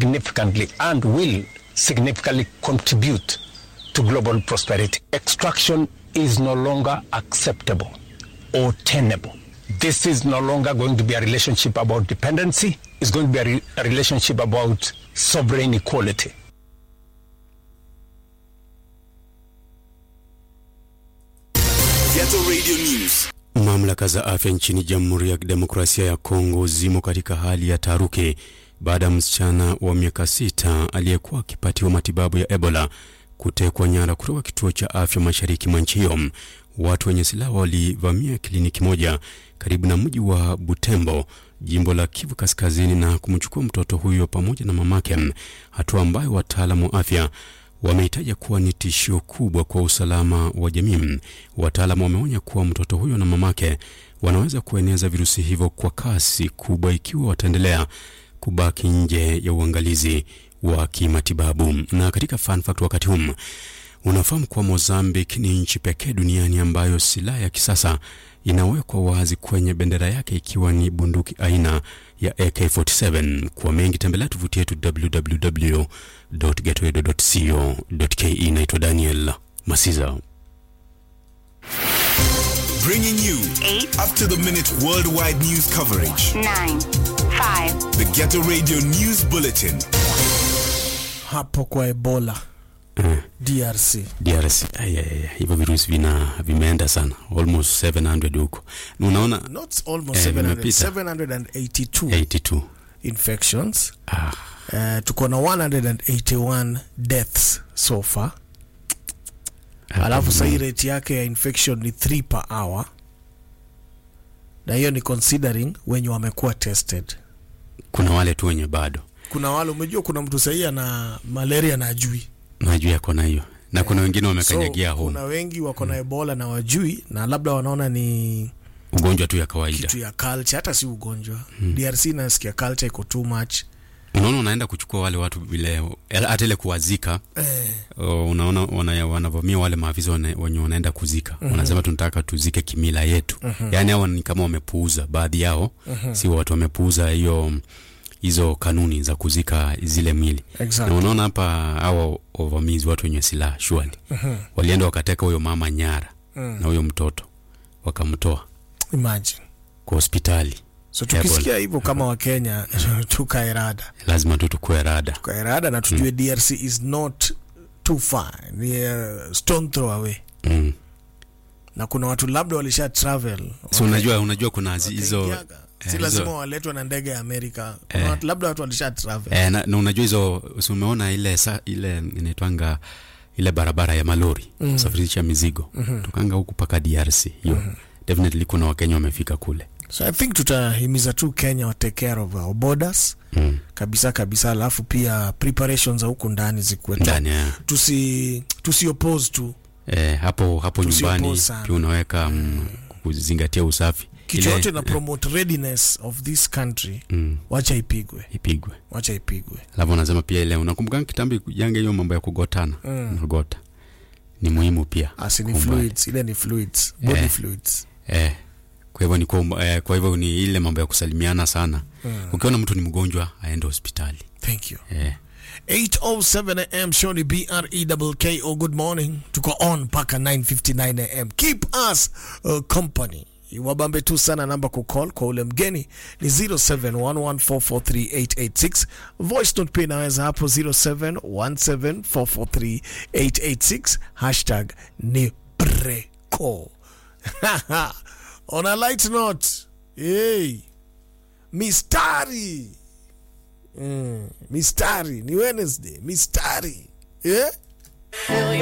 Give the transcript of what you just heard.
significantly and will significantly contribute to global prosperity. Extraction is no longer acceptable or tenable. This is no longer going to be a relationship about dependency, it's going to be a, re- a relationship about sovereign equality. Ghetto Radio News. Mamlaka za afya nchini Jamhuri ya Kidemokrasia ya Kongo zimo katika hali ya taharuki baada ya msichana wa miaka sita aliyekuwa akipatiwa matibabu ya Ebola kutekwa nyara kutoka kituo cha afya mashariki mwa nchi hiyo. Watu wenye silaha walivamia kliniki moja karibu na mji wa Butembo, jimbo la Kivu Kaskazini, na kumchukua mtoto huyo pamoja na mamake, hatua ambayo wataalamu wa afya wamehitaja kuwa ni tishio kubwa kwa usalama wa jamii. Wataalamu wameonya kuwa mtoto huyo na mamake wanaweza kueneza virusi hivyo kwa kasi kubwa ikiwa wataendelea kubaki nje ya uangalizi wa kimatibabu. Na katika fun fact, wakati huu unafahamu kuwa Mozambique ni nchi pekee duniani ambayo silaha ya kisasa inawekwa wazi kwenye bendera yake ikiwa ni bunduki aina ya AK47. Kwa mengi tembelea tovuti yetu www.getoedo.co.ke. Naitwa Daniel Masiza. Bringing you Eight. up to the minute worldwide news coverage. nine, five, The Ghetto Radio News Bulletin. hapo kwa Ebola Eh, DRC. DRC Ay, ay, ay, hivyo virusi vina vimeenda sana almost 700 huko. Na Unaona Not almost Eh, 700, vimepita. 782 82 infections. ah, Uh, tuko na 181 deaths so far. Alafu sahii rate yake ya infection ni 3 per hour, na hiyo ni considering wenye wamekuwa tested. kuna wale tu wenye bado Kuna wale umejua, kuna mtu sahii ana malaria na ajui najua yako na hiyo na kuna wengine wamekanyagia so, home kuna wengi wako na ebola na wajui, na labda wanaona ni ugonjwa tu ya kawaida. kitu ya culture, hata si ugonjwa. DRC nasikia culture iko too much Unaona, unaenda kuchukua wale watu vile hata ile kuwazika eh, o, unaona wana, wanavamia wale maafisa wana- wenye wanaenda kuzika wanasema tunataka tuzike kimila yetu yaani hao ni kama wamepuuza baadhi yao si watu wamepuuza hiyo hizo kanuni za kuzika zile mili Exactly. na unaona hapa hao wavamizi watu wenye silaha shwali walienda wakateka huyo mama nyara na huyo mtoto wakamtoa imagine. kwa hospitali So tukisikia hivyo kama Wakenya tukae rada, lazima tu tukue rada tukae rada na tujue DRC is not too far, ni uh, stone throw away, mm. na kuna watu labda walisha travel so unajua unajua kuna zi- hizo wakaingiaga. eh, si lazima hizo- waletwe na ndege ya Amerika. Kuna Eh. watu, labda watu walisha travel Eh, na, na unajua hizo si umeona ile sa, ile inaitwanga ile barabara ya malori mm. safirisha mizigo mm-hmm. tukanga huku mpaka DRC hiyo mm-hmm. definitely kuna wakenya wamefika kule so I think tutahimiza tu Kenya wa take care of our borders mm. kabisa kabisa, alafu pia preparations za huku ndani zikuwe top. ndani ya tusi tusi oppose tu eh, hapo hapo Tusioppose nyumbani sana. pia unaweka mm, kuzingatia usafi kitu Ile- yote na eh, promote readiness of this country mm, wacha ipigwe ipigwe wacha ipigwe alafu anasema pia ile unakumbuka kitambi yange hiyo mambo ya kugotana Mm. unagota ni muhimu pia asi ni Kwa umbali. fluids ile ni fluids body Eh. fluids eh, kwa hivyo ni kwa, umba- eh, kwa hivyo ni ile mambo ya kusalimiana sana Mm. ukiona mtu ni mgonjwa aende hospitali thank you eh. 807 am shoni breko good morning tuko on mpaka 959 am keep us uh, company wabambe tu sana namba kucall kwa ule mgeni ni 0711443886 voice note pia inaweza hapo 0717443886 hashtag ni breko on a light note hey, mistari Mm, mistari ni Wednesday, mistari yeah?